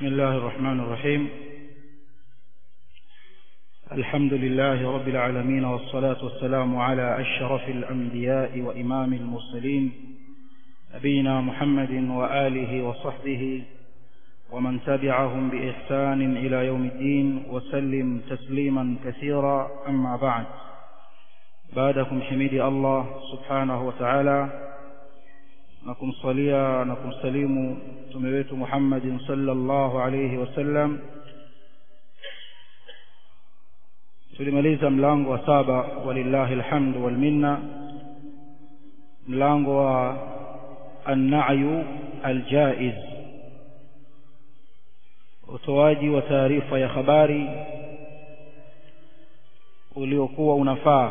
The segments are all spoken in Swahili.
بسم الله الرحمن الرحيم الحمد لله رب العالمين والصلاة والسلام على أشرف الأنبياء وإمام المرسلين نبينا محمد وآله وصحبه ومن تبعهم بإحسان إلى يوم الدين وسلم تسليما كثيرا أما بعد بعدكم حميدي الله سبحانه وتعالى na kumsalia na kumsalimu mtume wetu Muhammadin sallallahu alayhi wasallam tulimaliza mlango wa saba walillahi alhamdu wal minna mlango wa an-na'yu al-jaiz utoaji wa taarifa ya habari uliokuwa unafaa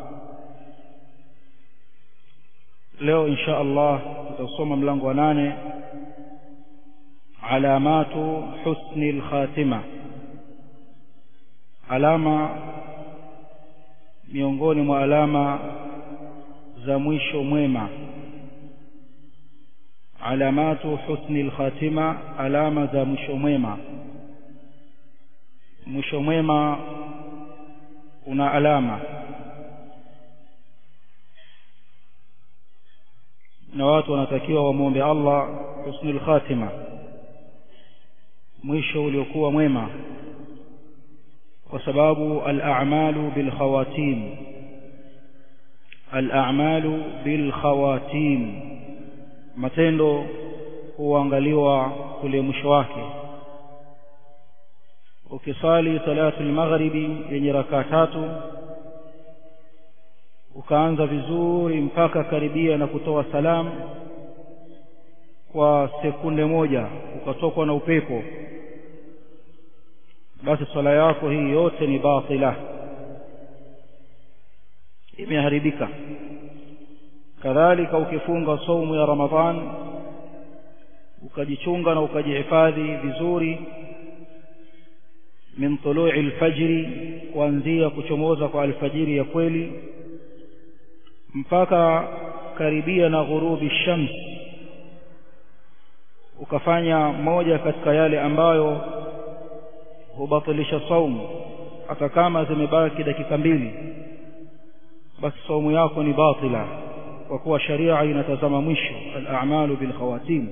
leo insha Allah tutasoma mlango wa nane alamatu husni al-khatima alama miongoni mwa alama za mwisho mwema alamatu husni al-khatima alama za mwisho mwema mwisho mwema una alama na watu wanatakiwa wamwombe Allah husnul khatima mwisho uliokuwa mwema kwa sababu al-a'malu bil khawatim al-a'malu bil khawatim matendo huangaliwa kule mwisho wake ukisali salatu al-maghribi yenye rakaa tatu ukaanza vizuri mpaka karibia na kutoa salamu kwa sekunde moja ukatokwa na upepo basi swala yako hii yote ni batila imeharibika kadhalika ukifunga saumu ya ramadhan ukajichunga na ukajihifadhi vizuri min tului alfajri kuanzia kuchomoza kwa alfajiri ya kweli mpaka karibia na ghurubi shams ukafanya moja katika yale ambayo hubatilisha saumu hata kama zimebaki dakika mbili basi saumu yako ni batila kwa kuwa sharia inatazama mwisho al-a'malu bil khawatim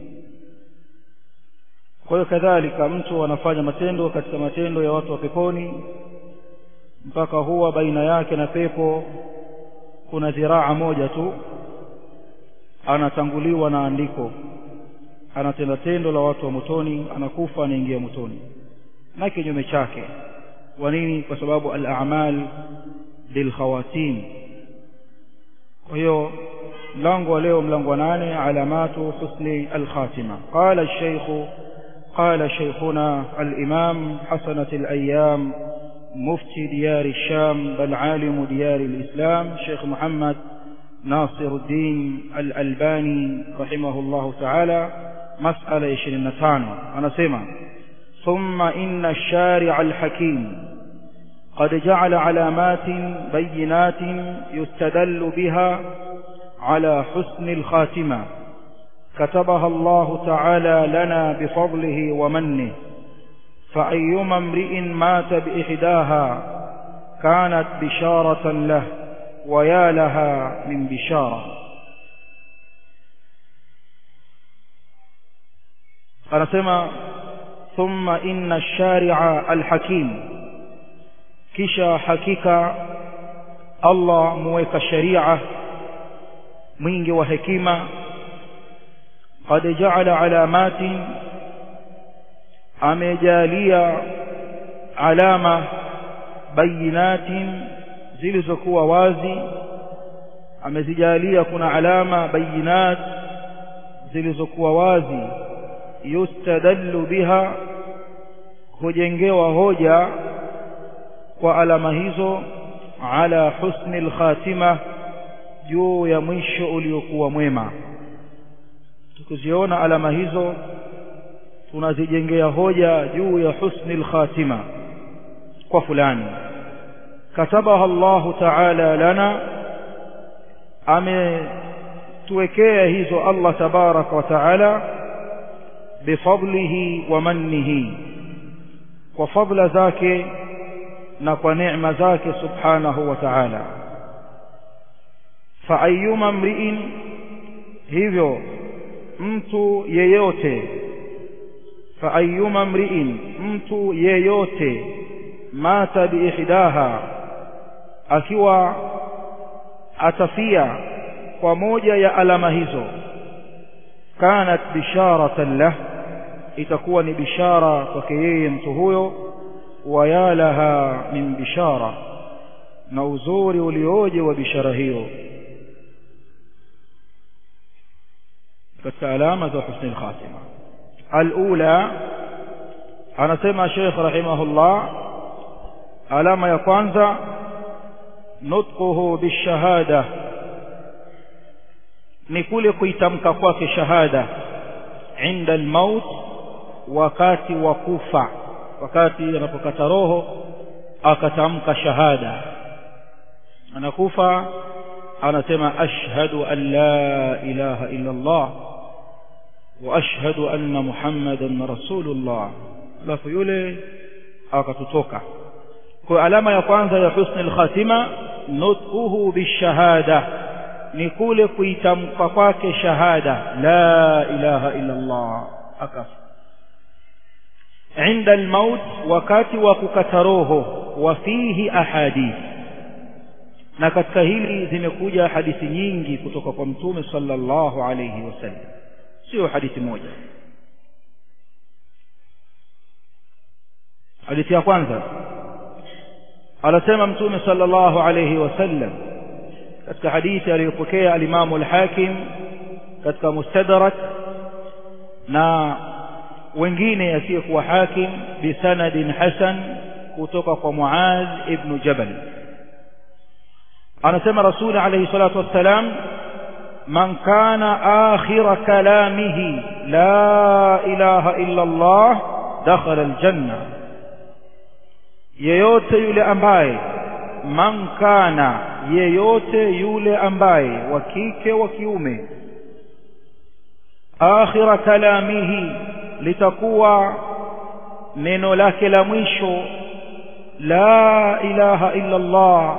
kwa hiyo kadhalika mtu anafanya matendo katika matendo ya watu wa peponi mpaka huwa baina yake na pepo kuna dhiraa moja tu anatanguliwa na andiko anatenda tendo la watu wa motoni anakufa anaingia motoni na kinyume chake kwa nini kwa sababu al-a'mal bil khawatim kwa hiyo mlango wa leo mlango wa nane alamatu husni al-khatima qala al-shaykh قال شيخنا الإمام حسنة الأيام مفتي ديار الشام بل عالم ديار الإسلام شيخ محمد ناصر الدين الألباني رحمه الله تعالى مسألة يشرين تانو أنا سمع ثم إن الشارع الحكيم قد جعل علامات بينات يستدل بها على حسن الخاتمة كتبها الله تعالى لنا بفضله ومنه فأيما امرئ مات بإحداها كانت بشارة له ويا لها من بشارة anasema thumma inna sharia alhakim kisha hakika Allah muweka sharia mwingi wa hekima qad ja'ala alamatin amejalia alama bayinatin zilizokuwa wazi amezijalia kuna alama bayinat zilizokuwa wazi yustadallu biha hujengewa hoja kwa alama hizo ala husni alkhatima juu ya mwisho uliokuwa mwema tukiziona alama hizo tunazijengea hoja juu ya husni alkhatima kwa fulani katabaha Allahu ta'ala lana ametuwekea hizo Allah tabaraka wa taala bifadlihi wa mannihi kwa fadla zake na kwa neema zake subhanahu wa ta'ala fa ayyuma mri'in hivyo mtu yeyote fa ayyuma mri'in mtu yeyote mata biihdaha akiwa atafia kwa moja ya alama hizo kanat bisharatan lah itakuwa ni bishara kwake yeye mtu huyo wayalaha min bishara na uzuri ulioje wa bishara hiyo katika alama za husni al-khatima al-ula anasema Sheikh rahimahullah alama ya kwanza nutquhu bishahada ni kule kuitamka kwake shahada inda almaut wakati wa kufa wakati anapokata roho akatamka shahada anakufa anasema ashhadu an la ilaha illa Allah wa ashhadu anna muhammadan rasulullah alafu yule akatutoka kwa alama ya kwanza ya husni al-khatima nutquhu bishahada ni kule kuitamka kwake shahada la ilaha illa Allah akafa عند الموت wakati wa kukata roho wa fihi ahadith na katika hili zimekuja hadithi nyingi kutoka kwa mtume sallallahu alayhi wasallam sio hadithi moja hadithi ya kwanza anasema mtume sallallahu alayhi wasallam katika hadithi aliyopokea alimamu al-Hakim katika Mustadrak na wengine asiyekuwa Hakim bisanadin hasan kutoka kwa Muaz ibn Jabal anasema Rasul alayhi salatu wassalam man kana akhira kalamihi la ilaha illa Allah dakhala aljanna yeyote yule ambaye man kana yeyote yule ambaye wa kike wa kiume akhira kalamihi litakuwa neno lake la mwisho la ilaha illa Allah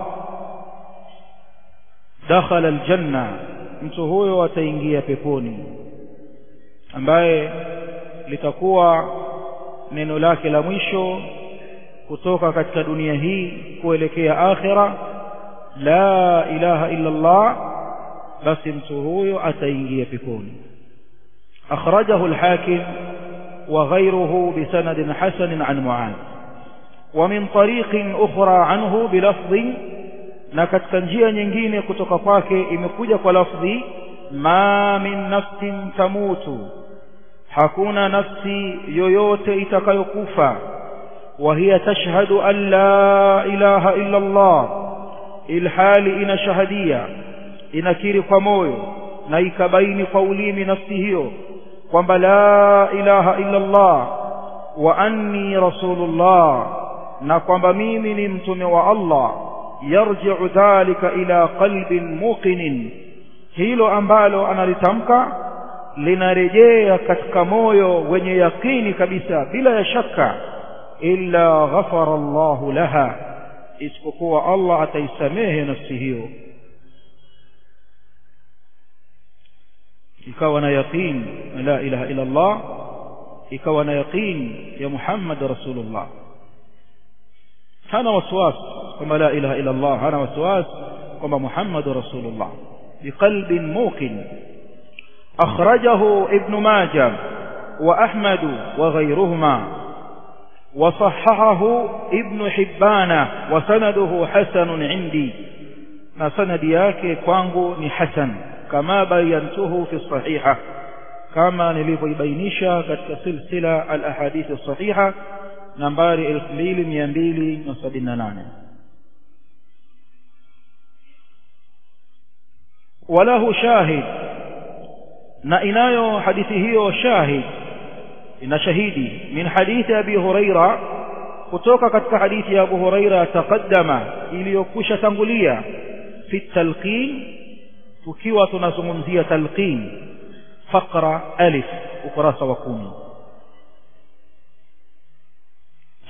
dakhala aljanna mtu huyo ataingia peponi ambaye litakuwa neno lake la mwisho kutoka katika dunia hii kuelekea akhira la ilaha illa Allah basi mtu huyo ataingia peponi akhrajahu al-hakim وغيره بسند حسن عن معاذ ومن طريق أخرى عنه بلفظ na katika njia nyingine kutoka kwake imekuja kwa lafdhi ma min nafsin tamutu hakuna nafsi yoyote itakayokufa wa hiya tashhadu an la ilaha illa Allah ilhali ina shahadia inakiri kwa moyo na ikabaini kwa ulimi nafsi hiyo kwamba la ilaha illa Allah wa anni rasulullah na kwamba mimi ni mtume wa Allah yarji'u dhalika ila qalbin muqinin hilo ambalo analitamka linarejea katika moyo wenye yakini kabisa bila ya shaka illa ghafara Allah laha isipokuwa Allah ataisamehe nafsi hiyo ikawa na yaqin la ilaha illa Allah ikawa na yaqin ya Muhammad rasulullah hana waswasi kwamba la ilaha illa Allah hana waswasi kwamba Muhammad rasulullah biqalbin muqin akhrajahu ibn majah wa ahmad wa ghayruhuma وصححه ابن حبان وسنده حسن عندي na sanadi yake kwangu ni hasan kama bayantuhu fi sahiha kama nilivyoibainisha katika silsila al ahadith as-sahiha nambari 2278 walahu shahid na inayo hadithi hiyo shahid ina shahidi min hadithi abi huraira kutoka katika hadithi ya abu huraira taqaddama iliyokwisha tangulia fi talqin tukiwa tunazungumzia talqin faqra alif ukurasa wa kumi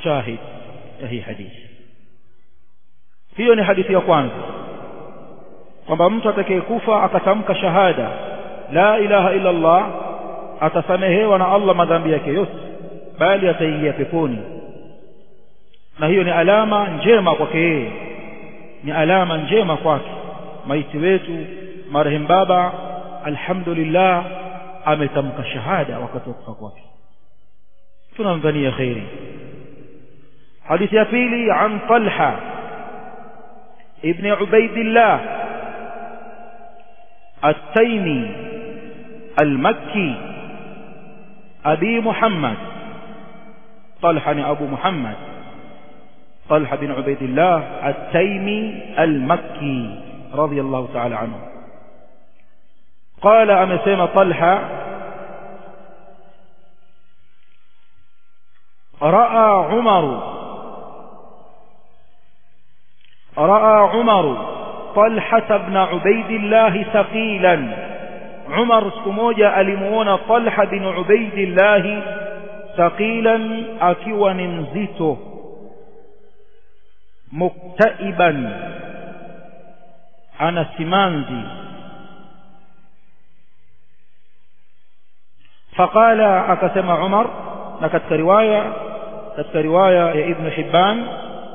shahid ya hii hadithi hiyo ni hadithi ya kwanza kwamba mtu atakayekufa akatamka shahada la ilaha illa Allah atasamehewa na Allah madhambi yake yote bali ataingia peponi na hiyo ni alama njema kwake yeye ni alama njema kwake maiti wetu marehemu baba alhamdulillah ametamka shahada wakati wa kufa kwake tunamdhania khairi hadithi ya pili an talha ibn ubaidillah التيمي المكي أبي محمد طلحة أبو محمد طلحة بن عبيد الله التيمي المكي رضي الله تعالى عنه قال أمسيم طلحة رأى عمر رأى عمر طلحة بن عبيد الله ثقيلا عمر سكموجة ألمون طلحة بن عبيد الله ثقيلا أكوى نمزيته مكتئبا أنا سمانزي فقال أكسم عمر نكتك رواية كتك رواية يا ابن حبان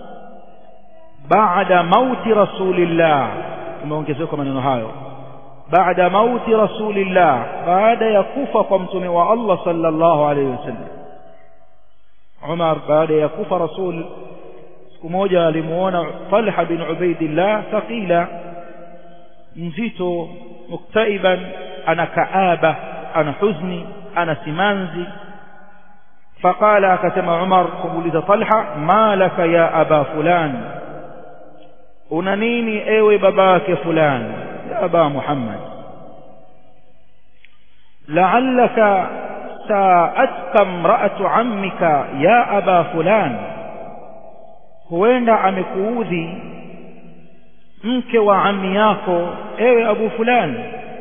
بعد موت رسول الله umeongezeka maneno hayo baada mauti rasulillah baada ya kufa kwa mtume wa Allah sallallahu alayhi wasallam Umar baada ya kufa rasul siku moja alimuona Talha bin Ubaidillah thaqila mzito muktaiban ana kaaba ana huzni ana simanzi فقال akasema Umar kumuuliza Talha ma laka ya aba fulan una nini ewe babake fulani ya aba Muhammad la'allaka sa'atka imra'atu 'ammika ya aba fulan huenda amekuudhi mke wa ammi yako ewe abu fulani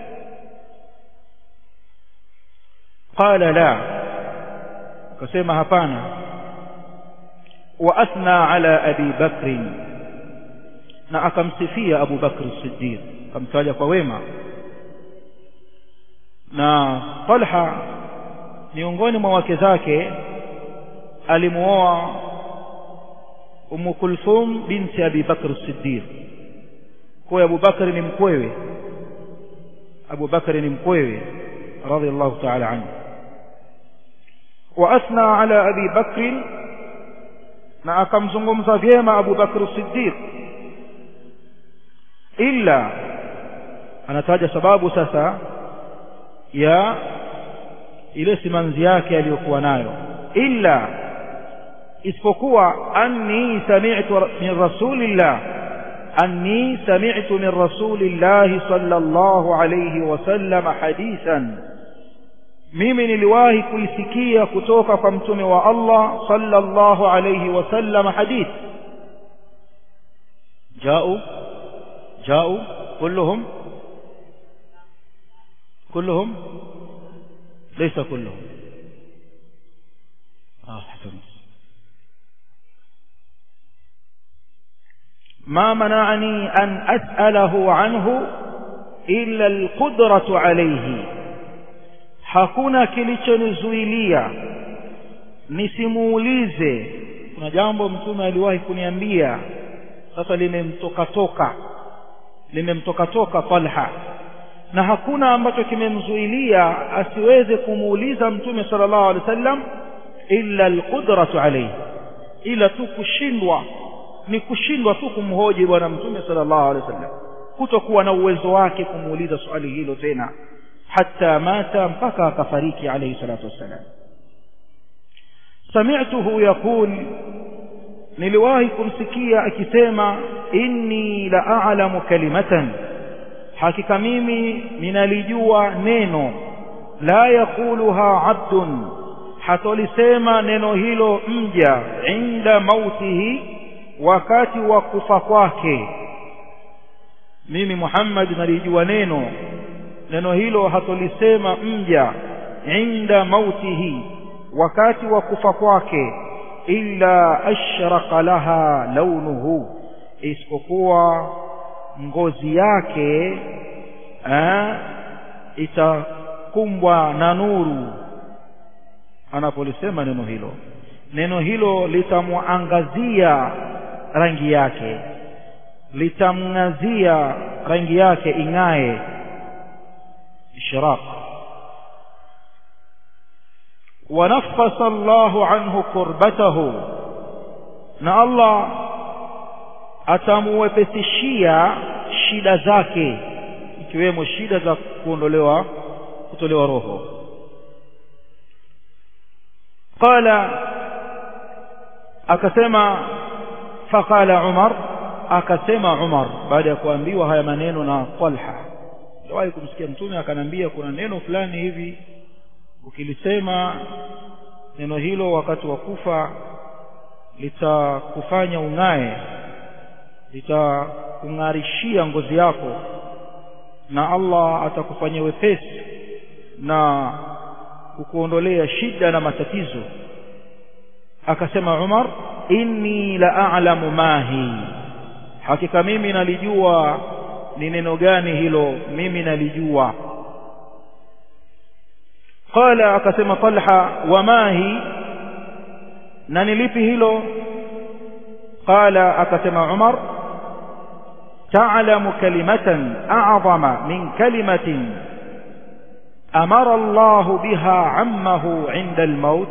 qala la akasema hapana wa athna ala abi bakrin na akamsifia Abu Bakr Siddiq akamtaja kwa wema na Talha miongoni mwa wake zake alimuoa Umm Kulthum binti Abi Bakr Siddiq kwa Abu Bakr ni mkwewe Abu Bakr ni mkwewe radhiallahu ta'ala anhu wa athna ala Abi Bakr na akamzungumza vyema Abu Bakr Siddiq illa anataja sababu sasa ya ile simanzi yake aliyokuwa nayo illa isipokuwa anni sami'tu min rasulillah anni sami'tu min rasulillah sallallahu alayhi wasallam hadithan mimi niliwahi kuisikia kutoka kwa mtume wa Allah sallallahu alayhi wasallam hadith jao جاءوا كلهم كلهم ليس كلهم آه حسنت ما منعني أن أسأله عنه إلا القدرة عليه hakuna kilichonizuilia nisimuulize kuna jambo mtume aliwahi kuniambia sasa limemtoka toka limemtoka toka Talha na hakuna ambacho kimemzuilia asiweze kumuuliza mtume sallallahu alaihi wasallam illa alqudratu alayhi ila tu kushindwa ni kushindwa tu kumhoji bwana mtume sallallahu alaihi wasallam kutokuwa na uwezo wake kumuuliza swali hilo tena hatta mata mpaka akafariki alayhi salatu wassalam sami'tuhu yaqul niliwahi kumsikia akisema inni la a'lamu kalimatan hakika mimi ninalijua neno la yakuluha abdun hatolisema neno hilo mja inda mautihi wakati wa kufa kwake mimi Muhammad nalijua neno neno hilo hatolisema mja inda mautihi wakati wa kufa kwake illa ashraqa laha launuhu isipokuwa ngozi yake eh, itakumbwa na nuru anapolisema neno hilo neno hilo litamwangazia rangi yake litamng'azia rangi yake ing'ae ishraq ونفس الله عنه كربته na Allah atamuwepesishia shida zake ikiwemo shida za kuondolewa kutolewa roho qala akasema faqala Umar akasema Umar baada ya kuambiwa haya maneno na Talha ndio kumsikia mtume akanambia kuna neno fulani hivi ukilisema neno hilo wakati wa kufa litakufanya ung'ae litakung'arishia ngozi yako na Allah atakufanyia wepesi na kukuondolea shida na matatizo akasema Umar inni la a'lamu mahi hakika mimi nalijua ni neno gani hilo mimi nalijua qala akasema Talha wamahi na nilipi hilo qala akasema Umar تعلم كلمة أعظم من كلمة أمر الله بها عمه عند الموت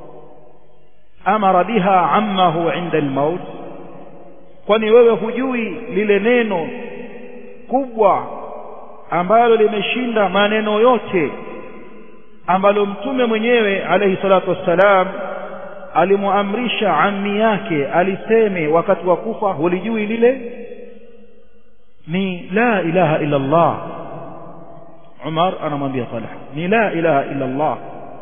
أمر بها عمه عند الموت kwani wewe hujui lile neno kubwa ambalo limeshinda maneno yote ambalo mtume mwenyewe alayhi salatu wassalam alimuamrisha ammi yake aliseme wakati wa kufa hulijui lile ni la ilaha illa Allah Umar anamwambia Talha ni la ilaha illa Allah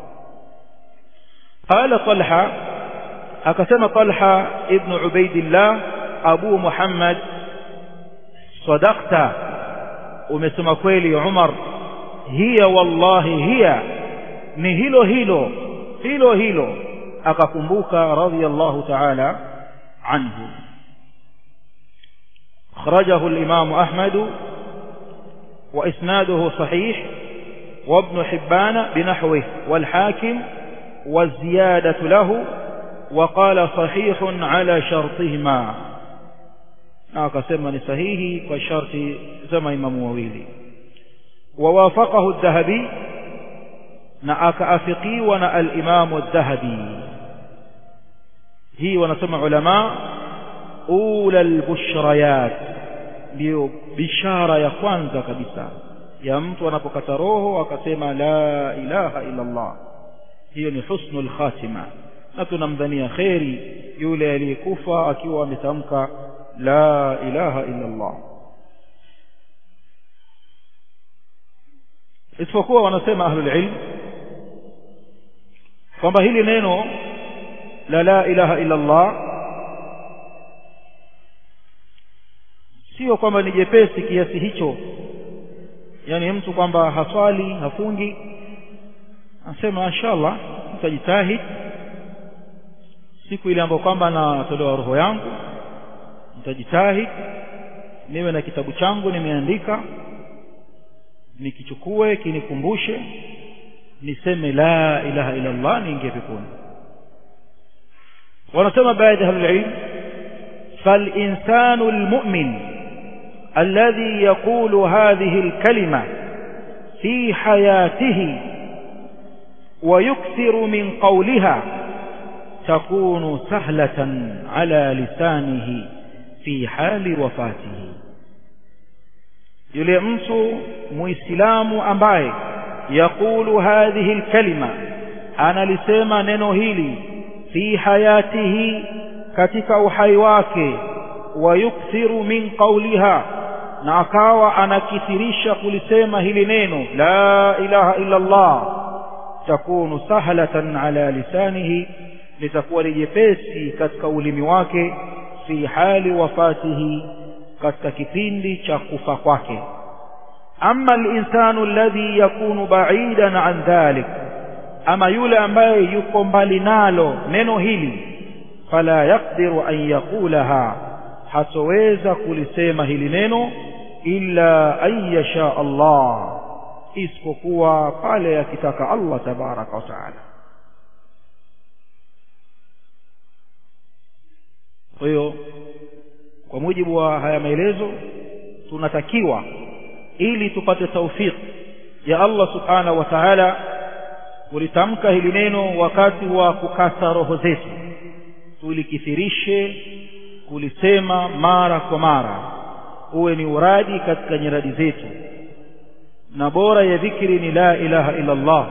qala Talha akasema Talha ibn Ubaidillah Abu Muhammad sadaqta umesema kweli Umar hiya wallahi hiya ni hilo hilo hilo hilo akakumbuka radiyallahu ta'ala anhu أخرجه الإمام أحمد وإسناده صحيح وابن حبان بنحوه والحاكم والزيادة له وقال صحيح على شرطهما أقسم صحيح والشرط زما إمام وويلي ووافقه الذهبي نأك أفقي ونأ الإمام الذهبي هي ونسمع علماء ula albushrayat ndio bishara ya kwanza kabisa ya mtu anapokata roho akasema la ilaha illa Allah hiyo ni husnul khatima na tunamdhania kheri yule aliyekufa akiwa ametamka la ilaha illa Allah isipokuwa wanasema ahlul ilm kwamba hili neno la la ilaha illa Allah sio kwamba ni jepesi kiasi hicho yani mtu kwamba haswali hafungi anasema inshallah nitajitahidi siku ile ambayo kwamba natolewa roho yangu nitajitahidi niwe na kitabu changu nimeandika nikichukue kinikumbushe niseme la ilaha illa Allah niingie peponi wanasema baadhi ya ahlul ilm فالإنسان المؤمن الذي يقول هذه الكلمة في حياته ويكثر من قولها تكون سهلة على لسانه في حال وفاته yule mtu muislamu ambaye yakulu hadhihi alkalima analisema neno hili fi hayatihi katika uhai wake wayukthiru min qawliha na akawa anakithirisha kulisema hili neno la ilaha illa Allah takunu sahlatan ala lisanihi litakuwa ni jepesi katika ulimi wake fi hali wafatihi katika kipindi cha kufa kwake ama alinsanu alladhi yakunu ba'idan an dhalik ama yule ambaye yuko mbali nalo neno hili fala yaqdiru an yaqulaha hatoweza kulisema hili neno illa an yasha Allah isipokuwa pale akitaka Allah tabaraka wa taala kwa hiyo kwa mujibu wa haya maelezo tunatakiwa ili tupate taufiki ya Allah subhanahu wa ta'ala kulitamka hili neno wakati wa kukata roho zetu tulikithirishe kulisema mara kwa mara uwe ni uradi katika nyiradi zetu na bora ya dhikri ni la ilaha illa Allah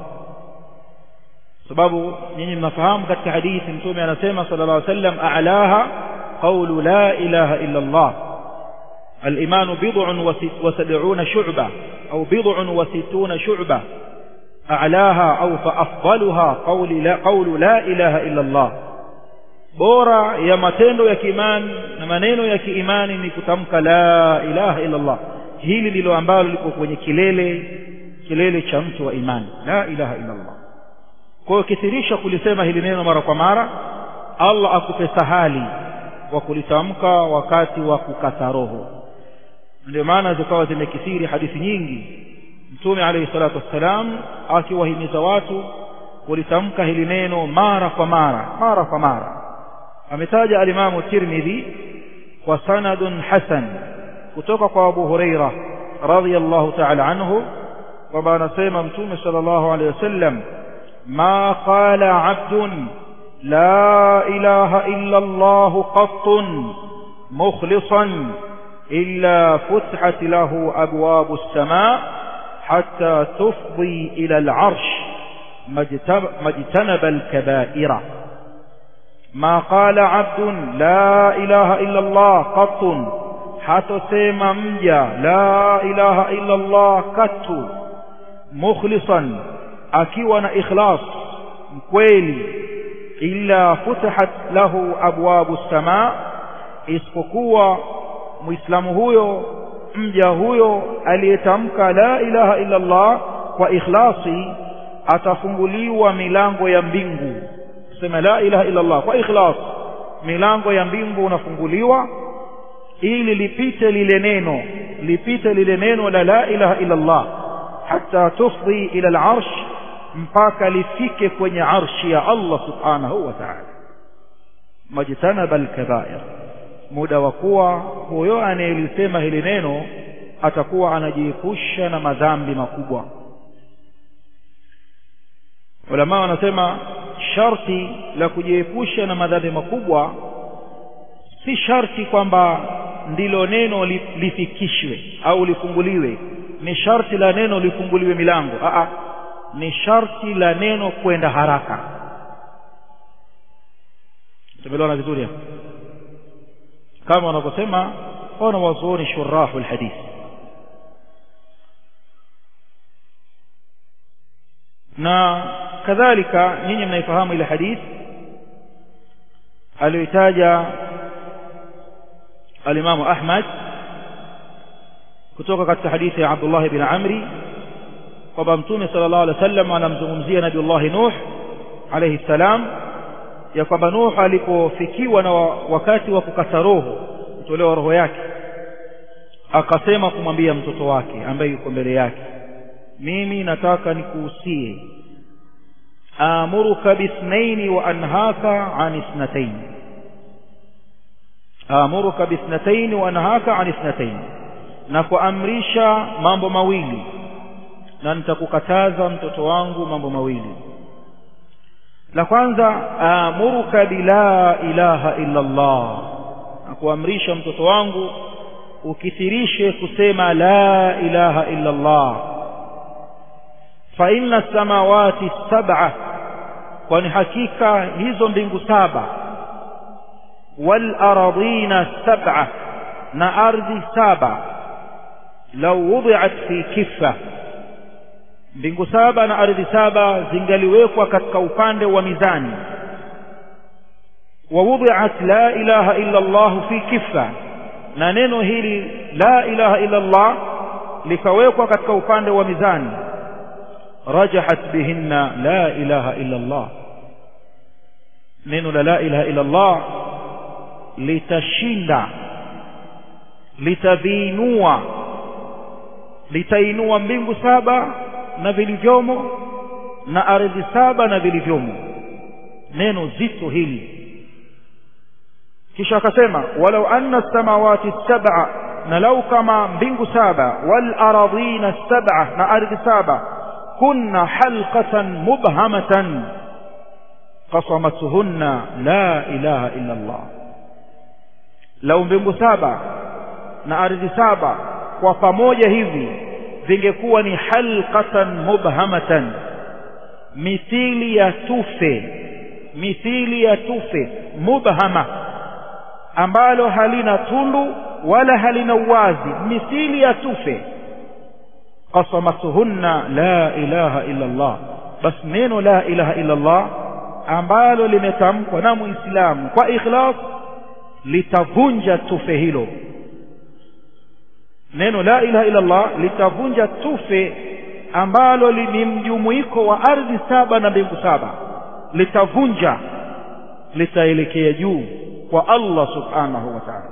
sababu nyinyi mnafahamu katika hadithi mtume anasema sallallahu alaihi wasallam a'laha qawlu la ilaha illa Allah الإيمان بضع وسبعون شعبة أو بضع وستون شعبة أعلاها أو فأفضلها قول لا, قول لا إله إلا الله bora ya matendo ya kiimani na maneno ya kiimani ni kutamka la ilaha illa Allah hili ndilo ambalo liko kwenye kilele kilele cha mtu wa imani la ilaha illa Allah kwa hiyo kithirisha kulisema hili neno mara kwa mara Allah akupe sahali wa kulitamka wakati wa kukata roho ndio maana zikawa zimekithiri hadithi nyingi mtume alayhi salatu wassalam akiwahimiza watu kulitamka hili neno mara kwa mara mara kwa mara ametaja alimamu tirmidhi kwa sanadun hasan kutoka kwa abu huraira radhiyallahu ta'ala anhu kwamba anasema mtume sallallahu alayhi wasallam ma qala abdun la ilaha illa allah qattun mukhlisan إلا فتحت له أبواب السماء حتى تفضي إلى العرش ما اجتنب الكبائر ما قال عبد لا إله إلا الله قط حتى سيما مجا لا إله إلا الله كت مخلصا أكيوان إخلاص مكويلي إلا فتحت له أبواب السماء isipokuwa muislamu huyo mja huyo aliyetamka la ilaha illa Allah kwa ikhlasi atafunguliwa milango ya mbingu sema la ilaha illa Allah kwa ikhlas milango ya mbingu unafunguliwa ili lipite lile neno lipite lile neno la la ilaha illa Allah hatta tufdi ila al-arsh mpaka lifike kwenye arshi ya Allah subhanahu wa ta'ala majtanaba al-kaba'ir muda wa kuwa huyo anayelisema hili neno atakuwa anajiepusha na madhambi makubwa ulama wanasema sharti la kujiepusha na madhambi makubwa si sharti kwamba ndilo neno lifikishwe au lifunguliwe ni sharti la neno lifunguliwe milango Aa, ni sharti la neno kwenda haraka tumeelewana vizuri hapo kama wanavyosema wana wazuoni shurahu alhadith na kadhalika nyinyi mnaifahamu ile hadith aliyoitaja alimamu Ahmad kutoka katika hadithi ya Abdullah ibn Amri kwamba mtume sallallahu alaihi wasallam anamzungumzia Nabiullah Nuh alayhi salam ya kwamba Nuh alipofikiwa na wakati wa kukata roho kutolewa roho yake akasema kumwambia mtoto wake ambaye yuko mbele yake mimi nataka nikuhusie amuruka bithnaini wa anhaka an ithnatayn amuruka bithnatain wa anhaka an ithnatain na kuamrisha mambo mawili na nitakukataza mtoto wangu mambo mawili la kwanza amuruka bila ilaha illa Allah na kuamrisha mtoto wangu ukithirishe kusema la ilaha illa Allah fa inna samawati sab'a kwani hakika hizo mbingu saba wal ardina sab'a na ardhi saba law wudi'at fi kiffa mbingu saba na ardhi saba zingaliwekwa katika upande wa mizani wa wudi'at la ilaha illa Allah fi kiffa na neno hili la ilaha illa Allah likawekwa katika upande wa mizani rajahat bihinna la ilaha illa Allah neno la la ilaha illa Allah litashinda litaviinua litainua mbingu saba na vilivyomo na ardhi saba na vilivyomo neno zito hili kisha akasema walau anna samawati sab'a na lau kama mbingu saba wal aradhina sab'a na ardhi saba kunna halqatan mubhamatan qasamatuhunna la ilaha illa Allah lau mbingu saba na ardhi saba kwa pamoja hivi vingekuwa ni halqatan mubhamatan mithili ya tufe mithili ya tufe mubhama ambalo halina tundu wala halina uwazi mithili ya tufe qasamatuhunna la ilaha illa Allah bas neno la ilaha illa Allah ambalo limetamkwa na muislamu kwa ikhlas litavunja tufe hilo neno la ilaha illa Allah litavunja tufe ambalo ni mjumuiko wa ardhi saba na mbingu saba litavunja litaelekea juu kwa Allah subhanahu wa ta'ala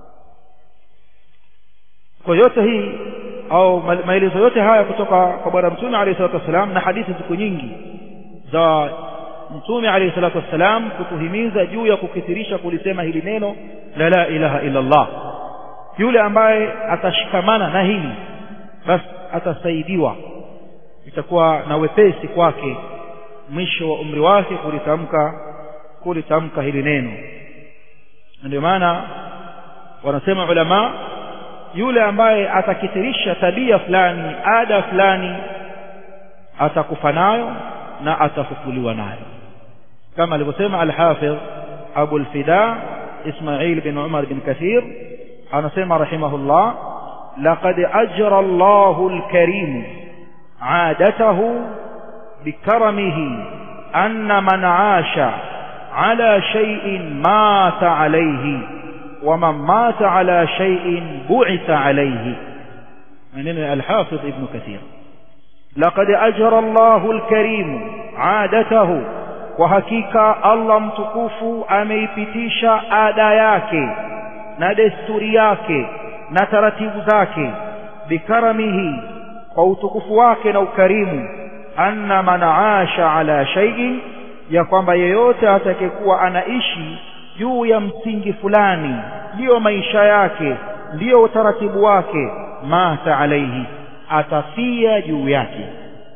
kwa yote hii au maelezo yote haya kutoka kwa bwana mtume alayhi salatu wasalam na hadithi siku nyingi za mtume alayhi salatu wasalam kutuhimiza juu ya kukithirisha kulisema hili neno la la ilaha illa Allah yule ambaye atashikamana na hili basi atasaidiwa itakuwa na wepesi kwake mwisho wa umri wake kulitamka kulitamka hili neno ndio maana wanasema ulama yule ambaye atakithirisha tabia fulani ada fulani atakufa nayo na atafufuliwa nayo kama alivyosema al-Hafidh Abu al-Fida Ismail bin Umar bin Kathir anasema rahimahullah laqad ajra Allahu al-Karim عادته بكرمه أن من عاش على شيء مات عليه ومن مات على شيء بعث عليه من الحافظ ابن كثير لقد أجر الله الكريم عادته وحقيقة الله mtukufu ameipitisha ada yake na desturi yake na taratibu zake bikaramihi kwa utukufu wake na ukarimu anna man aasha ala shay'in ya kwamba yeyote atakayekuwa anaishi juu ya msingi fulani ndiyo maisha yake ndiyo utaratibu wake mata alaihi atafia juu yake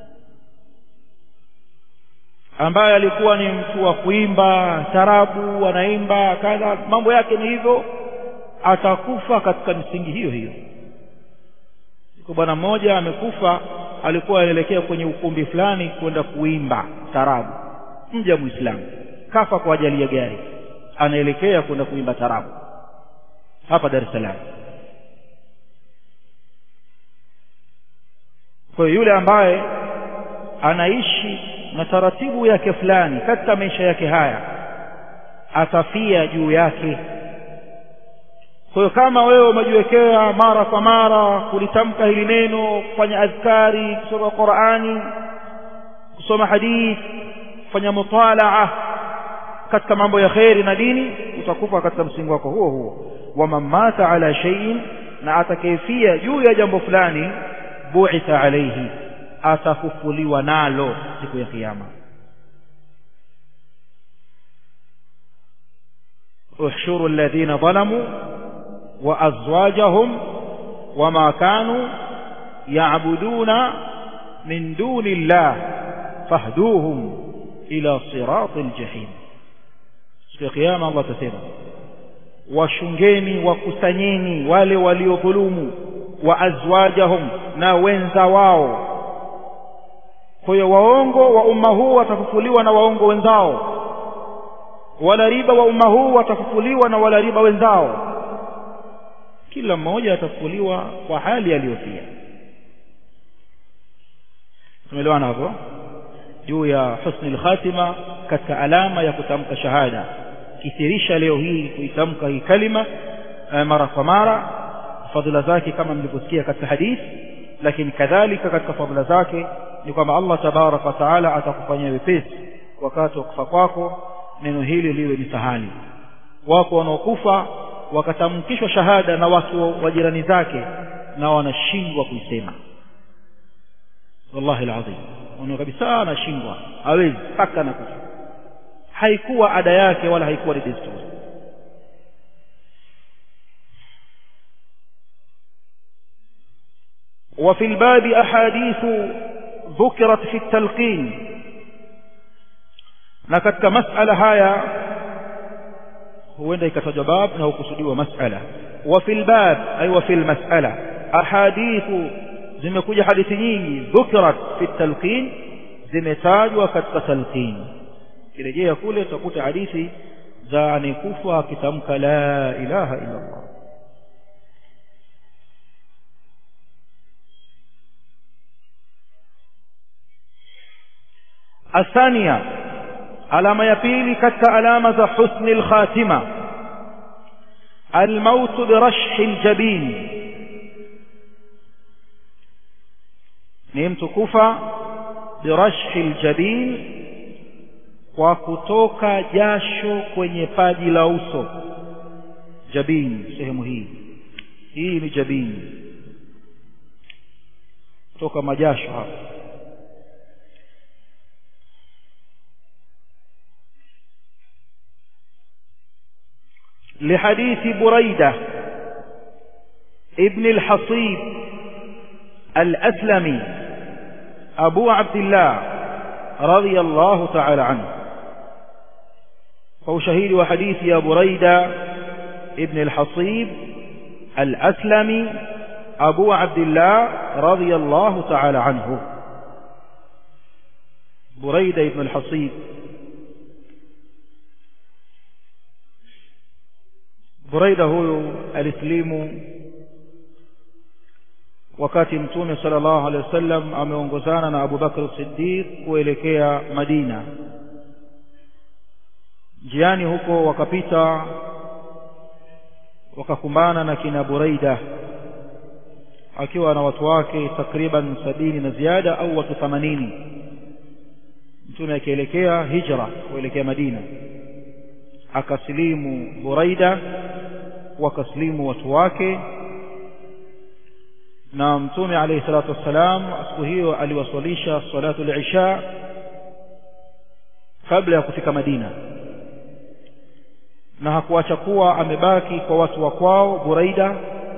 ambaye alikuwa ni mtu wa kuimba tarabu anaimba kadha mambo yake ni hivyo atakufa katika misingi hiyo hiyo kwa bwana mmoja amekufa alikuwa anaelekea kwenye ukumbi fulani kwenda kuimba tarabu mja muislamu kafa kwa ajali ya gari anaelekea kwenda kuimba tarabu hapa Dar es Salaam kwa hiyo yule ambaye anaishi na taratibu yake fulani katika maisha yake haya atafia juu yake kwa hiyo kama wewe umejiwekea mara kwa mara kulitamka hili neno kufanya adhkari kusoma Qur'ani kusoma hadithi kufanya mutalaa katika mambo ya kheri na dini utakufa katika msingi wako huo huo wa mamata ala shay'in na atakayefia juu ya jambo fulani bu'itha alayhi atafufuliwa nalo siku ya kiyama احشروا الذين ظلموا وأزواجهم وما كانوا يعبدون من دون الله فاهدوهم إلى صراط الجحيم siku ya kiyama Allah atasema washungeni wakusanyeni wale waliodhulumu wa azwajahum na wenza wao kwa hiyo waongo wa umma huu watafufuliwa na waongo wenzao wala riba wa umma huu watafufuliwa na wala riba wenzao kila mmoja atafufuliwa kwa hali aliyofia tumeelewana hapo juu ya husnul khatima katika alama ya kutamka shahada kithirisha leo hii kuitamka hii kalima mara kwa mara fadhila zake kama mlivyosikia katika hadithi lakini kadhalika katika fadhila zake ni kwamba Allah tabarak wa taala atakufanyia wepesi wakati wa kufa kwako neno hili liwe ni sahali wako wanaokufa wakatamkishwa shahada na watu wa jirani zake na wanashindwa kuisema wallahi alazim wana kabisa anashindwa hawezi mpaka na kufa haikuwa ada yake wala haikuwa ni desturi وفي الباب أحاديث ذكرت في التلقين na katika masala haya huenda ikatajwa bab na hukusudiwa masala wa fil bab ay wa fil masala ahadithu zimekuja hadithi nyingi dhukrat fi talqin zimetajwa katika talqin kirejea kule utakuta hadithi za anekufa akitamka la ilaha illa Allah الثانيه alama ya pili katika alama za husni alkhatima almaut birashhi aljabin ni mtu kufa birashhi aljabin kwa kutoka jasho kwenye paji la uso jabin sehemu hii hii ni jabin kutoka majasho hapa لحديث بريدة ابن الحصيب الأسلمي أبو عبد الله رضي الله تعالى عنه فهو شهيد وحديث يا بريدة ابن الحصيب الأسلمي أبو عبد الله رضي الله تعالى عنه بريدة ابن الحصيب Buraida huyu alislimu wakati mtume sallallahu alaihi wasallam ameongozana na Abu Bakr Siddiq kuelekea Madina njiani huko wakapita wakakumbana na kina Buraida akiwa na watu wake takriban sabini na ziada au watu themanini mtume akielekea hijra kuelekea Madina akasilimu Buraida wakaslimu watu wake na mtume alayhi salatu wassalam siku hiyo aliwaswalisha salatu al-isha kabla ya kufika Madina na hakuacha kuwa amebaki kwa watu wa kwao Buraida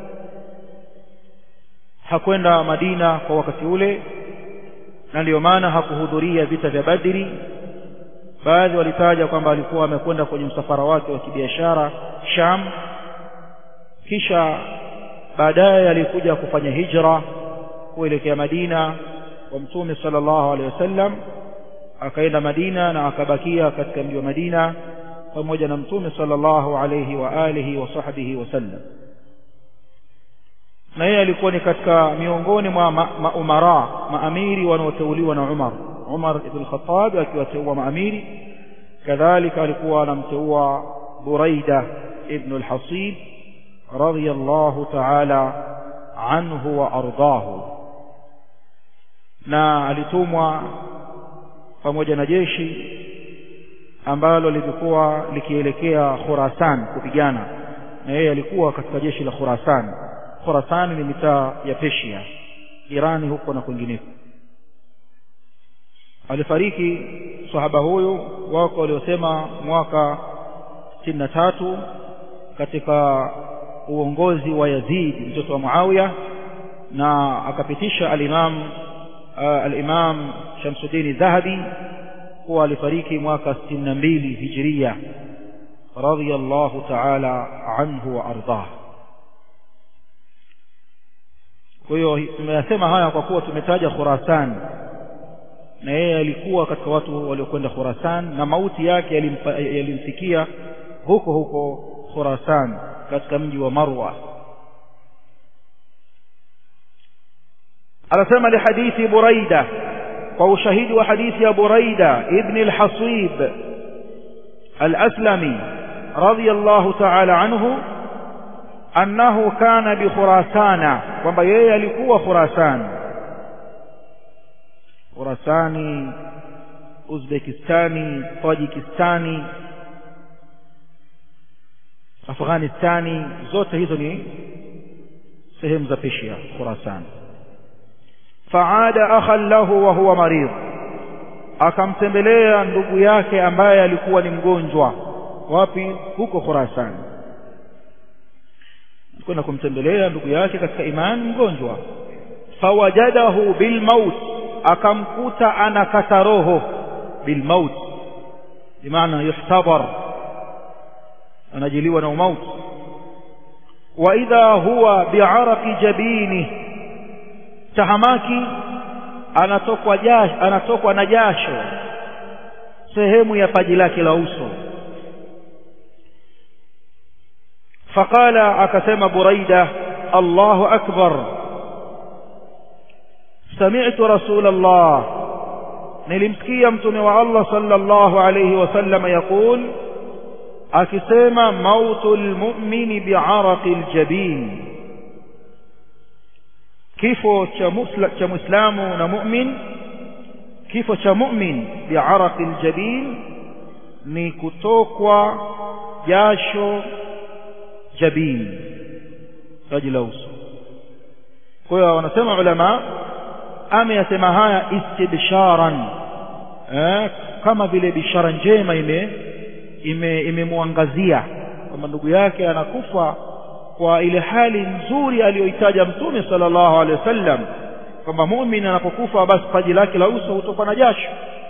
hakwenda Madina kwa wakati ule na ndiyo maana hakuhudhuria vita vya Badri baadhi walitaja kwamba alikuwa amekwenda kwenye msafara wake wa kibiashara Sham kisha baadaye alikuja kufanya hijra kuelekea Madina kwa mtume sallallahu alaihi wasallam akaenda Madina na akabakia katika mji wa Madina pamoja na mtume sallallahu alaihi wa alihi wa sahbihi wasallam na yeye alikuwa ni katika miongoni mwa maumara ma maamiri wanaoteuliwa na Umar Umar ibn Khattab akiwateua maamiri kadhalika alikuwa anamteua Buraida ibn al-Hasib radiyallahu ta'ala anhu wa ardahu na alitumwa pamoja na jeshi ambalo lilikuwa likielekea Khurasan kupigana na yeye alikuwa katika jeshi la Khurasan Khurasan ni mitaa ya Persia Irani huko na kwingineko alifariki sahaba huyu wako waliosema mwaka 63 katika uongozi wa Yazid mtoto wa Muawiya na akapitisha al-Imam uh, al-Imam Shamsuddin Dhahabi kuwa alifariki mwaka 62 Hijria radiyallahu ta'ala anhu wa ardah kwa hiyo tumeyasema haya kwa kuwa tumetaja Khurasan na yeye alikuwa katika watu waliokwenda Khurasan na mauti yake yalimfikia huko huko Khurasan katika mji wa Marwa anasema li hadithi Buraida kwa ushahidi wa hadithi ya Buraida ibn al-Hasib al-Aslami radiyallahu ta'ala anhu annahu kana bi Khurasana kwamba yeye alikuwa Khurasan Khurasani Uzbekistani Tajikistani afghanistani zote hizo ni sehemu za peshia khurasan faada akhan lahu wa huwa marid akamtembelea ndugu yake ambaye alikuwa ni mgonjwa wapi huko khurasan kwenda kumtembelea ndugu yake katika imani mgonjwa fawajadahu bilmaut akamkuta anakata roho bilmaut bimaana yuhtadhar anajiliwa na umauti wa idha huwa bi'araqi jabini tahamaki anatokwa jasho anatokwa na jasho sehemu ya paji lake la uso faqala akasema buraida Allahu akbar sami'tu rasulullah nilimsikia mtume wa Allah sallallahu alayhi wasallam yaqul akisema mautul mu'mini bi'araqil jabin kifo cha musla cha muislamu na mu'min kifo cha mu'min bi'araqil jabin ni kutokwa jasho jabin taji la uso kwa hiyo wanasema ulama ameyasema haya istibsharan eh, kama vile bishara njema ime imemwangazia ime kwamba ndugu yake anakufa kwa ile hali nzuri aliyoitaja mtume sallallahu alaihi wasallam kwamba muumini anapokufa basi paji lake la uso hutoka na jasho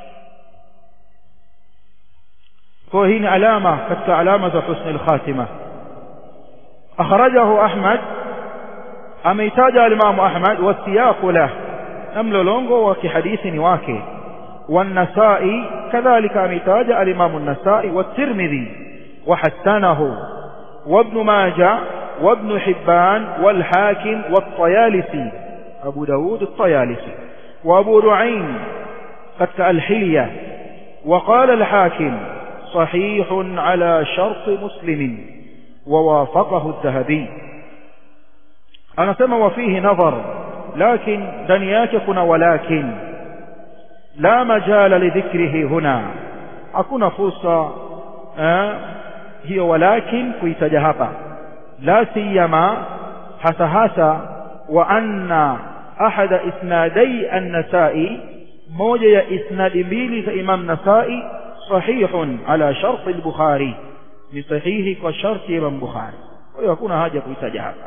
kwa hii ni alama katika alama za husni al-khatima akhrajahu ahmad ameitaja al-imam ahmad wasiyaqu lah na mlolongo wa kihadithi ni wake والنسائي كذلك أميتاج الإمام النسائي والترمذي وحسنه وابن ماجه وابن حبان والحاكم والطيالسي أبو داود الطيالسي وأبو نعيم قد الحلية وقال الحاكم صحيح على شرط مسلم ووافقه الذهبي أنا سمى وفيه نظر لكن دنياك كنا ولكن لا مجال لذكره هنا hakuna fursa eh, hiyo walakin kuitaja hapa la siyama hasa hasa wa anna ahada isnadai an-nasai moja ya isnadi mbili za imam nasai sahihun ala shart al-bukhari ni sahihi kwa sharti ya imam bukhari kwa hiyo hakuna haja kuitaja hapa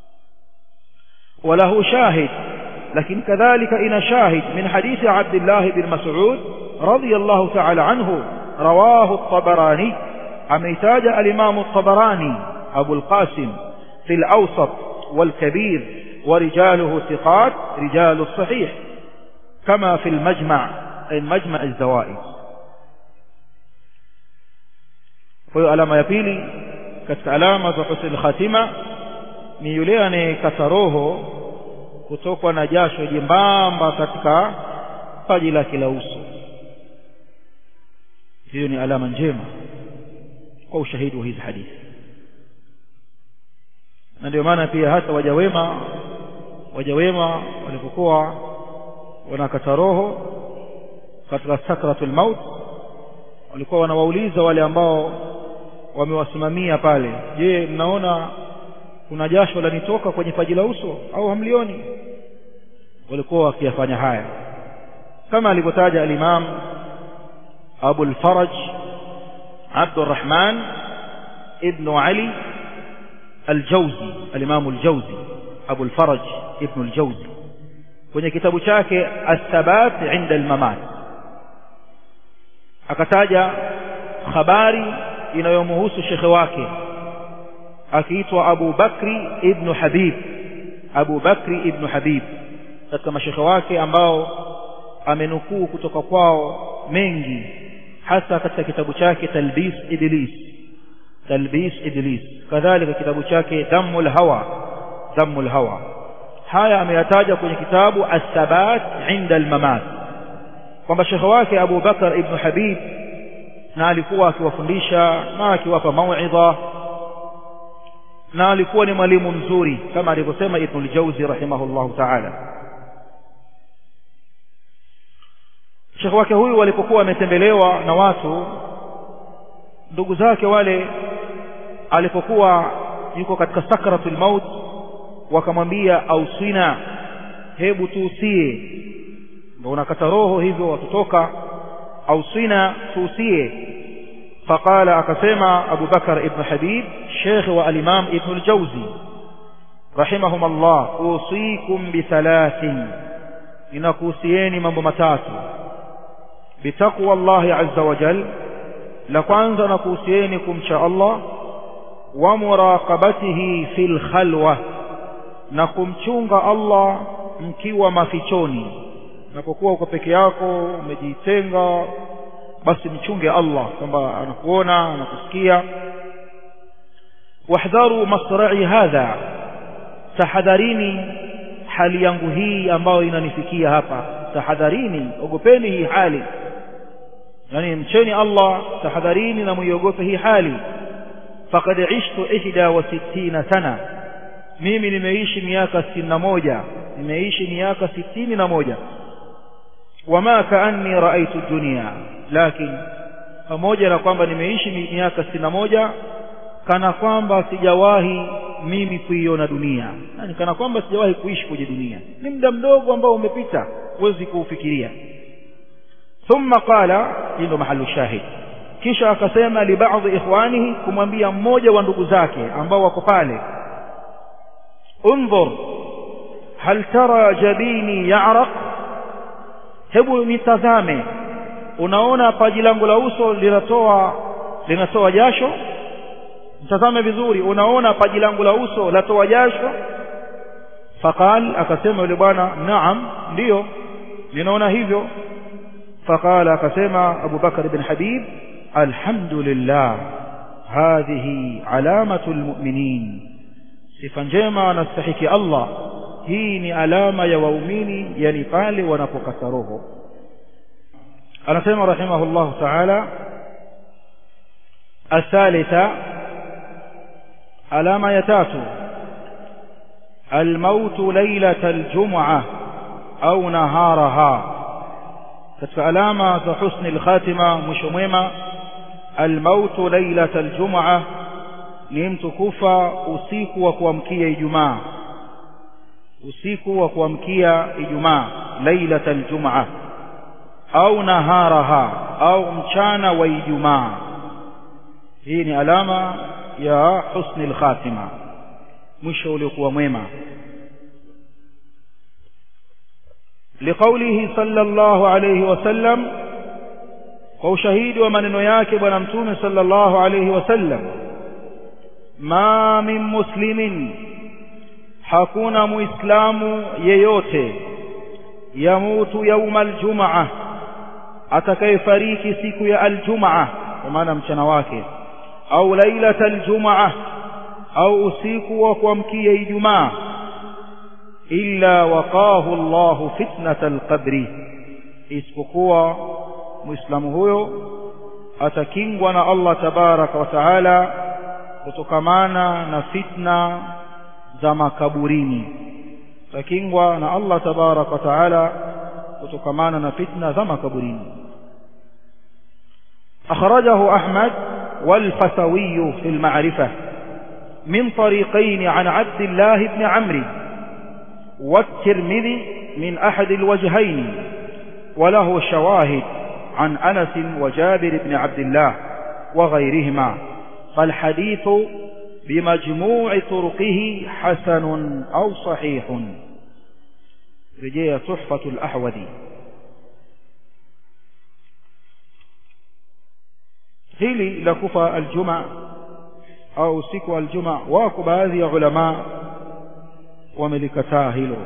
وله شاهد لكن كذلك إن شاهد من حديث عبد الله بن مسعود رضي الله تعالى عنه رواه الطبراني أميتاج الإمام الطبراني أبو القاسم في الأوسط والكبير ورجاله ثقات رجال الصحيح كما في المجمع أي مجمع الزوائد kwa alama ya pili katika alama za husnul khatima ni yule anayekata roho kutokwa na jasho jembamba katika paji lake la uso hiyo ni alama njema kwa ushahidi wa hizi hadithi na ndio maana pia hata waja wema waja wema walipokuwa wanakata roho katika sakratul maut walikuwa wanawauliza wale ambao wamewasimamia pale je mnaona kuna jasho lanitoka kwenye paji la uso au hamlioni walikuwa wakiyafanya haya kama alivyotaja al-Imam Abu al-Faraj Abdurrahman ibn Ali al-Jawzi al-Imam al-Jawzi Abu al-Faraj ibn al-Jawzi kwenye kitabu chake As-Sabat 'inda al-Mamat akataja habari inayomhusu shekhe wake akiitwa Abu Bakri ibn Habib Abu Bakri ibn Habib katika mashekhe wake ambao amenukuu kutoka kwao mengi hasa katika kitabu chake Talbis Idlis Talbis Idlis kadhalika kitabu chake Dammul Hawa Dammul Hawa haya ameyataja kwenye kitabu As-Sabat 'inda al-Mamat kwamba shekhe wake Abu Bakar ibn Habib na alikuwa akiwafundisha na akiwapa mauidha na alikuwa ni mwalimu mzuri kama alivyosema Ibn al-Jawzi rahimahullahu ta'ala Sheikh wake huyu walipokuwa wametembelewa na watu ndugu zake wale alipokuwa yuko katika sakratul maut wakamwambia ausina hebu tuusie ndio unakata roho hivyo watutoka ausina tuusie faqala akasema Abu Bakar ibn Habib Sheikh wa al-Imam Ibn al-Jawzi rahimahum Allah usikum bi thalathin ninakuhusieni mambo matatu bitaqwa Allah azza wa jal la kwanza nakuhusieni kumcha Allah wa muraqabatihi fil khalwa na kumchunga Allah mkiwa mafichoni unapokuwa uko peke yako umejitenga basi mchunge Allah kwamba anakuona anakusikia wahdharu masra'i hadha tahadharini hali yangu hii ambayo inanifikia hapa tahadharini ogopeni hii hali yani mcheni Allah tahadharini na muiogope hii hali faqad ishtu ihda wa sittina sana mimi nimeishi miaka sitini na moja nimeishi miaka sitini na moja wama kaanni raaitu dunia lakini pamoja na kwamba nimeishi miaka sitini na moja kana kwamba sijawahi mimi kuiona dunia yani kana kwamba sijawahi kuishi kwenye dunia ni muda mdogo ambao umepita huwezi kuufikiria thumma qala hii ndo mahalu shahid kisha akasema li baadhi ikhwanihi kumwambia mmoja wa ndugu zake ambao wako pale انظر هل ترى جبيني يعرق hebu nitazame unaona paji langu la uso linatoa linatoa jasho mtazame vizuri unaona paji langu la uso latoa jasho faqal akasema yule bwana naam ndiyo ninaona hivyo faqala akasema Abu Bakar ibn Habib alhamdulillah hadhihi alamatu almu'minin sifa njema anastahiki Allah hii ni alama ya waumini yani pale wanapokata roho anasema rahimahullah ta'ala الثالثة علامة يتاتو الموت ليلة الجمعة أو نهارها katika alama za husni al-khatima mwisho mwema al-maut lailat al-jum'a ni mtu kufa usiku wa kuamkia Ijumaa usiku wa kuamkia Ijumaa lailat al-jum'a au naharaha au mchana wa Ijumaa hii ni alama ya husni al-khatima mwisho uliokuwa mwema لقوله صلى الله عليه وسلم وشهيد ومن ياك بنا متوم صلى الله عليه وسلم ما من مسلم hakuna muislamu yeyote yamutu yauma aljumaa atakayefariki siku ya aljumaa kwa maana mchana wake au lailata aljumaa au usiku wa kuamkia ijumaa illa waqahu Allahu fitnata alqabri isipokuwa muislamu huyo atakingwa na Allah tabaraka wa taala kutokamana na fitna za makaburini atakingwa na Allah tabaraka wa taala kutokamana na fitna za makaburini أخرجه أحمد والفسوي في المعرفة من طريقين عن عبد الله بن عمرو والترمذي من أحد الوجهين وله شواهد عن أنس وجابر بن عبد الله وغيرهما فالحديث بمجموع طرقه حسن أو صحيح رجية تحفة الأحوذي hili la kufa aljuma au siku aljuma wako baadhi ya ulama wamelikataa hilo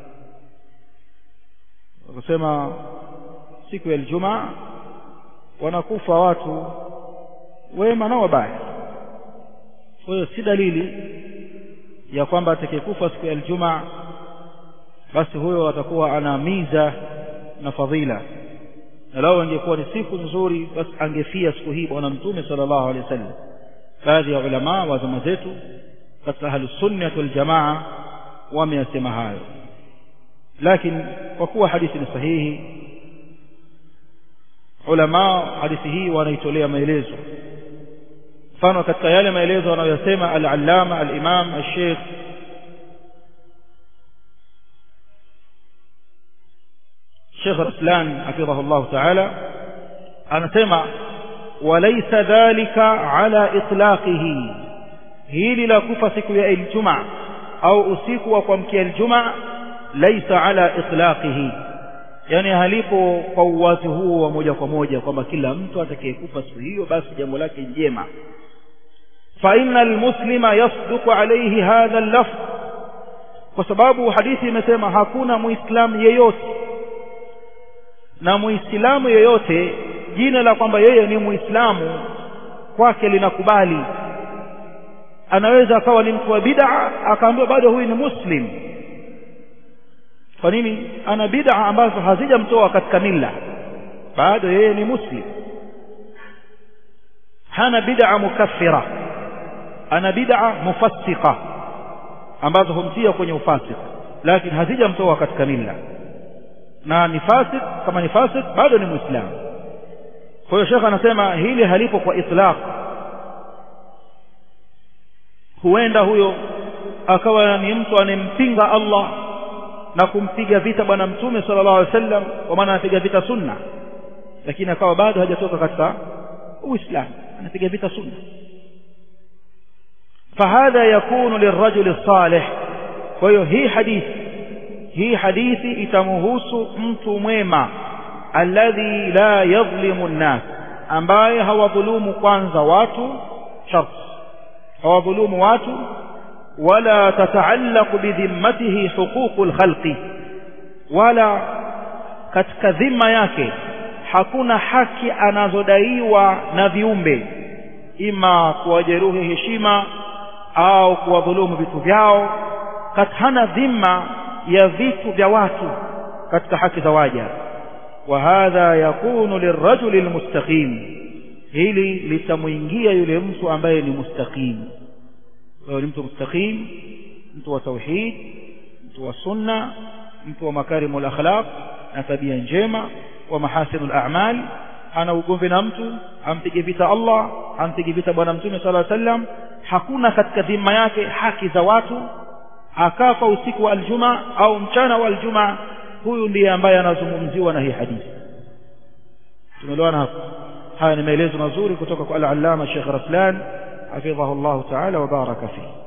wakasema siku ya aljuma wanakufa watu wema na wabaya kwa hiyo si dalili ya kwamba atakayekufa siku ya aljuma basi huyo atakuwa ana miza na fadhila na lao ingekuwa ni siku nzuri basi angefia siku hii bwana mtume sallallahu alaihi wasallam baadhi ya ulama wa zama zetu katika ahlus sunnah wal jamaa wameyasema hayo lakini kwa kuwa hadithi ni sahihi ulama hadithi hii wanaitolea maelezo mfano katika yale maelezo wanayosema al-allama al-imam al-sheikh Sheikh Raslan hafidhahu Allah ta'ala anasema walaysa dhalika ala itlaqihi hili la kufa siku ya Ijumaa au usiku wa kuamkia Ijumaa laysa ala itlaqihi yani halipo kwa uwazi huo wa moja kwa moja kwamba kila mtu atakayekufa siku hiyo basi jambo lake njema fa innal muslima yasduqu alayhi hadha al-lafz kwa sababu hadithi imesema hakuna muislamu yeyote na muislamu yeyote jina la kwamba yeye ni muislamu kwake linakubali anaweza akawa ni mtu wa bid'a akaambiwa bado huyu ni muslim kwa nini ana bid'a ambazo hazijamtoa katika milla bado yeye ni muslim hana bid'a mukaffira ana bid'a mufassiqa ambazo humtia kwenye ufasik lakini hazijamtoa katika milla na ni fasik kama ni fasik bado ni muislamu kwa hiyo shekha anasema hili halipo kwa itlaq huenda huyo akawa ni mtu anempinga Allah na kumpiga vita bwana mtume sallallahu alaihi wasallam kwa maana anapiga vita sunna lakini akawa bado hajatoka katika uislamu anapiga vita sunna فهذا يكون للرجل الصالح kwa hii hadithi hii hadithi itamhusu mtu mwema alladhi la yadhlimu an-nas ambaye hawadhulumu kwanza watu shart hawadhulumu watu wala tataallaqu bidhimmatihi huququl khalqi wala katika dhima yake hakuna haki anazodaiwa na viumbe ima kuwajeruhi heshima au kuwadhulumu vitu vyao hana dhima ya vitu vya watu katika haki za waja wa hadha yakunu lirajuli almustaqim hili litamuingia yule mtu ambaye ni mustaqim kwa ni mtu mustaqim mtu wa tauhid mtu wa sunna mtu wa makarimul akhlaq na tabia njema wa mahasinul a'mal ana ugomvi na mtu ampige vita Allah ampige vita bwana mtume sallallahu alaihi wasallam hakuna katika dhima yake haki za watu akafa usiku wa aljuma au mchana wa aljuma huyu ndiye ambaye anazungumziwa na hii hadithi tumeelewana hapo haya ni maelezo mazuri kutoka kwa al-allama Sheikh Raslan hafidhahu Allah ta'ala wa baraka fihi